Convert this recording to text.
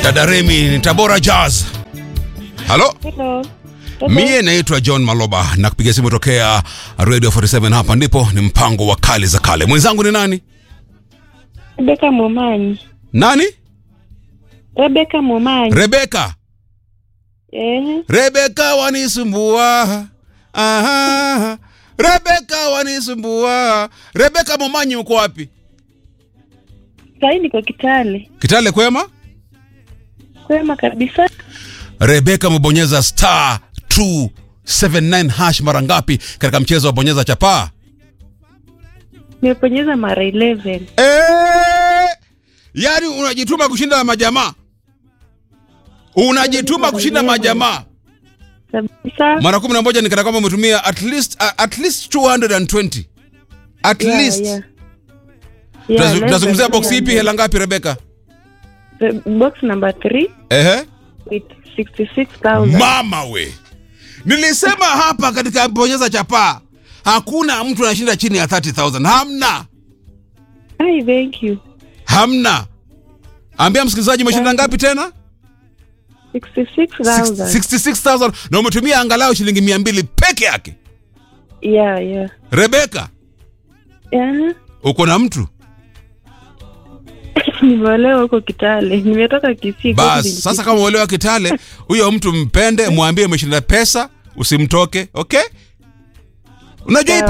dada Remi ni Tabora Jazz. Halo, Hello. mie naitwa John Maloba na kupiga simu tokea Radio 47 hapa ndipo ni mpango wa kale za kale. Mwenzangu ni nani? Rebeka Momanyi. Nani? Rebeka Momanyi. Rebeka. Eh, Rebeka wanisumbua. Aha. Rebeka wanisumbua. Rebeka Momanyi uko wapi? sahii niko Kitale. Kitale kwema? Kwema kabisa. Rebeka amebonyeza star 279 hash mara ngapi katika mchezo wa bonyeza chapaa? Nimeponyeza mara 11. Eh, yaani unajituma kushinda na majamaa, unajituma kushinda majamaa Kabisa. mara kumi na moja ni kana kwamba umetumia at least, uh, at least 220 at Yeah, least yeah. Yeah, Tunazu- less tunazungumzia than box ipi 200. hela ngapi rebeka The box number 3 ehe with 66,000. mama we nilisema hapa katika bonyeza chapaa hakuna mtu anashinda chini ya 30000 hamna Hi, thank you. hamna ambia msikilizaji umeshinda ngapi tena 66,000. 66000 na umetumia angalau shilingi mia mbili peke yake Yeah, yeah. rebeka Yeah. uko na mtu Nimeolewa huko Kitale. Nimetoka Kisii. bas Kisii. sasa kama uelewa kitale huyo mtu mpende mwambie umeshinda pesa usimtoke okay unajua hii